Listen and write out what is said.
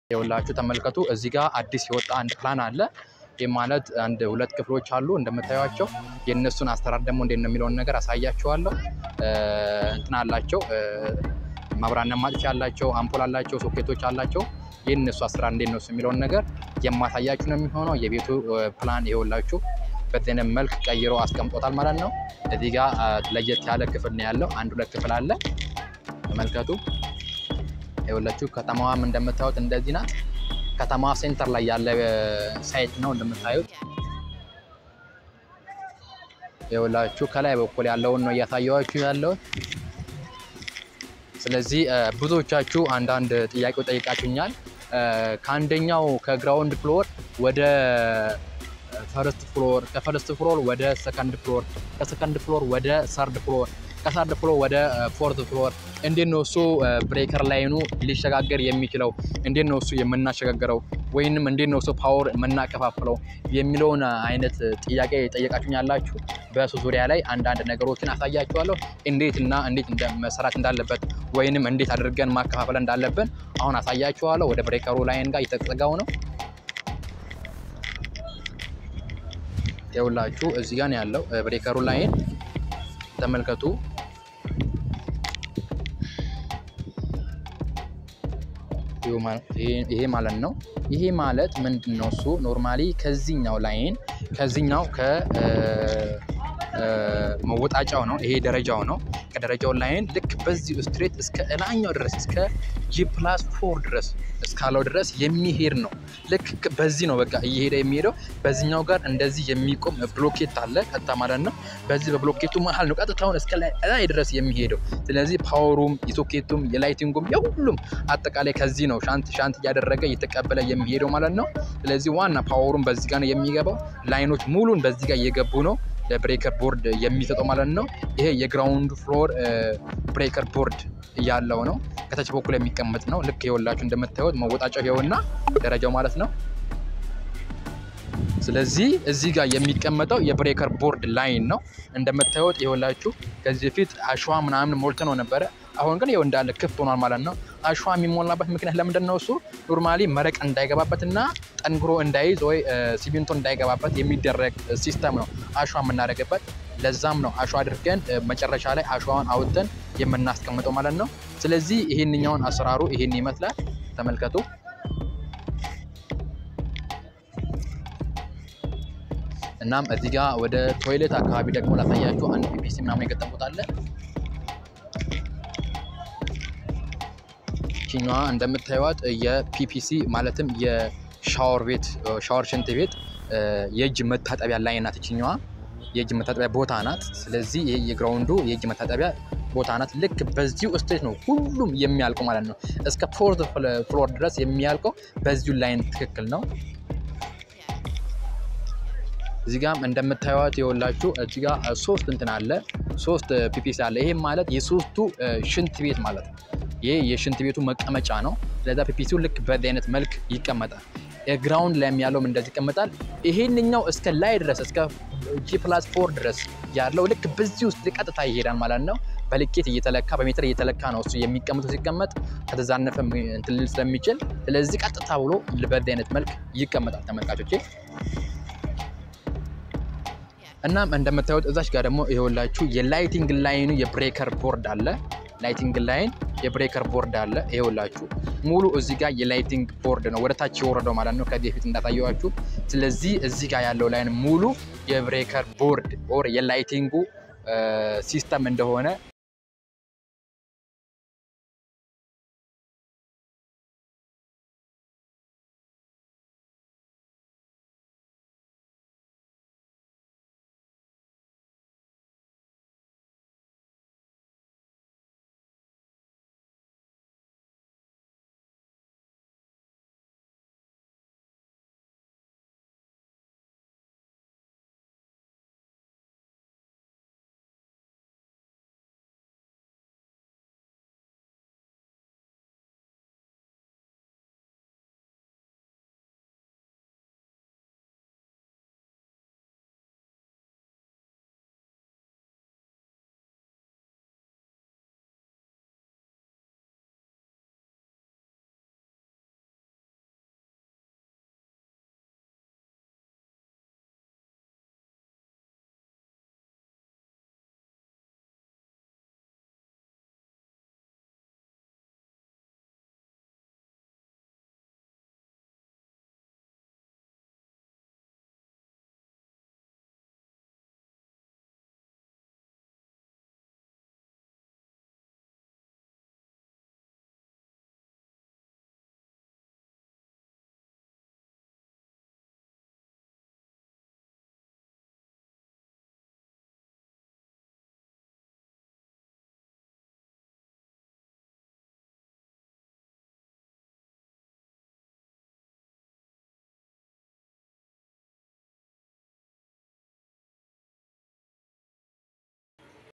የሁላችሁ ተመልከቱ። እዚህ ጋር አዲስ የወጣ አንድ ፕላን አለ። ይህ ማለት አንድ ሁለት ክፍሎች አሉ እንደምታዩቸው። የእነሱን አሰራር ደግሞ እንዴት ነው የሚለውን ነገር አሳያችኋለሁ። እንትን አላቸው ማብራና ማጥፊያ አላቸው፣ አምፖል አላቸው፣ ሶኬቶች አላቸው። የእነሱ አሰራር እንዴት ነው የሚለውን ነገር የማሳያችሁ ነው የሚሆነው። የቤቱ ፕላን ይኸውላችሁ በዚህ አይነት መልክ ቀይሮ አስቀምጦታል ማለት ነው። እዚህ ጋር ለየት ያለ ክፍል ነው ያለው። አንድ ሁለት ክፍል አለ። ተመልከቱ። ይኸውላችሁ ከተማዋም እንደምታዩት እንደዚህ ናት። ከተማዋ ሴንተር ላይ ያለ ሳይት ነው እንደምታዩት። ይኸውላችሁ ከላይ በኩል ያለውን ነው እያሳየኋችሁ ያለውን። ስለዚህ ብዙዎቻችሁ አንዳንድ ጥያቄው ጠይቃችሁኛል። ከአንደኛው ከግራውንድ ፍሎር ወደ ፈርስት ፍሎር፣ ከፈርስት ፍሎር ወደ ሰከንድ ፍሎር፣ ከሰከንድ ፍሎር ወደ ሰርድ ፍሎር ከሰርድ ፍሎር ወደ ፎርት ፍሎር እንዴት ነው እሱ ብሬከር ላይኑ ሊሸጋገር የሚችለው? እንዴት ነው እሱ የምናሸጋገረው? ወይንም እንዴት ነው እሱ ፓወር የምናከፋፍለው የሚለውን አይነት ጥያቄ ጠየቃችሁኝ ያላችሁ በሱ ዙሪያ ላይ አንዳንድ ነገሮችን አሳያችኋለሁ። እንዴት እና እንዴት መሰራት እንዳለበት ወይንም እንዴት አድርገን ማከፋፈል እንዳለብን አሁን አሳያችኋለሁ። ወደ ብሬከሩ ላይን ጋር እየተጠጋው ነው። ይኸውላችሁ እዚህ ጋር ነው ያለው ብሬከሩ ላይን ተመልከቱ። ይሄ ማለት ነው። ይሄ ማለት ምንድን ነው? እሱ ኖርማሊ ከዚህኛው ላይን ከዚህኛው ከመወጣጫው ነው። ይሄ ደረጃው ነው። ከደረጃው ላይን ልክ በዚህ ስትሬት እስከ እላኛው ድረስ እስከ ጂ ፕላስ ፎር ድረስ እስካለው ድረስ የሚሄድ ነው። ልክ በዚህ ነው በቃ እየሄደ የሚሄደው። በዚህኛው ጋር እንደዚህ የሚቆም ብሎኬት አለ ቀጥታ ማለት ነው። በዚህ በብሎኬቱ መሀል ነው ቀጥታውን እስከ ላይ ድረስ የሚሄደው። ስለዚህ ፓወሩም የሶኬቱም የላይቲንጉም የሁሉም አጠቃላይ ከዚህ ነው ሻንት ሻንት እያደረገ እየተቀበለ የሚሄደው ማለት ነው። ስለዚህ ዋና ፓወሩም በዚህ ጋር ነው የሚገባው። ላይኖች ሙሉን በዚህ ጋር እየገቡ ነው ለብሬከር ቦርድ የሚሰጠው ማለት ነው። ይሄ የግራውንድ ፍሎር ብሬከር ቦርድ ያለው ነው። ከታች በኩል የሚቀመጥ ነው። ልክ የወላችሁ እንደምታዩት መወጣጫው ይኸውና ደረጃው ማለት ነው። ስለዚህ እዚህ ጋር የሚቀመጠው የብሬከር ቦርድ ላይን ነው። እንደምታዩት የወላችሁ ከዚህ በፊት አሸዋ ምናምን ሞልተ ነው ነበረ። አሁን ግን ይኸው እንዳለ ክፍት ሆኗል ማለት ነው። አሸዋ የሚሞላበት ምክንያት ለምንድን ነው? እሱ ኖርማሊ መረቅ እንዳይገባበት እና ጠንክሮ እንዳይዝ ወይ ሲሚንቶ እንዳይገባበት የሚደረግ ሲስተም ነው አሸዋ የምናደርግበት። ለዛም ነው አሸዋ አድርገን መጨረሻ ላይ አሸዋን አውጥተን የምናስቀምጠው ማለት ነው። ስለዚህ ይሄንኛውን አሰራሩ ይሄን ይመስላል። ተመልከቱ። እናም እዚህ ጋር ወደ ቶይሌት አካባቢ ደግሞ ላሳያችሁ አንድ ፒፒሲ ምናምን የገጠሙት አለ። ችኛዋ እንደምታዩት የፒፒሲ ማለትም የሻወር ቤት ሻወር ሽንት ቤት የእጅ መታጠቢያ ላይ ናት። ችኛዋ የእጅ መታጠቢያ ቦታ ናት። ስለዚህ ይሄ የግራውንዱ የእጅ መታጠቢያ ቦታ ናት። ልክ በዚሁ ስቴት ነው ሁሉም የሚያልቀው ማለት ነው። እስከ ፎርት ፍሎር ድረስ የሚያልቀው በዚሁ ላይን ትክክል ነው። እዚህ ጋም እንደምታዩት የወላችሁ እዚህ ጋ ሶስት እንትን አለ፣ ሶስት ፒፒሲ አለ። ይሄም ማለት የሶስቱ ሽንት ቤት ማለት ነው። ይሄ የሽንት ቤቱ መቀመጫ ነው። ስለዛ ፒፒሲው ልክ በዚህ አይነት መልክ ይቀመጣል። ግራውንድ ላይም ያለውም እንደዚህ ይቀመጣል። ይሄንኛው እስከ ላይ ድረስ እስከ ጂ ፕላስ ፎር ድረስ ያለው ልክ በዚህ ውስጥ ቀጥታ ይሄዳል ማለት ነው። በልኬት እየተለካ በሜትር እየተለካ ነው እሱ የሚቀመጠው። ሲቀመጥ ከተዛነፈ እንትን ልል ስለሚችል ስለዚህ ቀጥታ ብሎ በዚህ አይነት መልክ ይቀመጣል ተመልካቾቼ። እናም እንደምታዩት እዛች ጋር ደግሞ ይኸውላችሁ የላይቲንግ ላይኑ የብሬከር ቦርድ አለ። ላይቲንግ ላይን የብሬከር ቦርድ አለ። ይኸውላችሁ ሙሉ እዚህ ጋር የላይቲንግ ቦርድ ነው ወደ ታች የወረደው ማለት ነው ከዚህ በፊት እንዳሳየዋችሁ። ስለዚህ እዚህ ጋር ያለው ላይን ሙሉ የብሬከር ቦርድ ኦር የላይቲንጉ ሲስተም እንደሆነ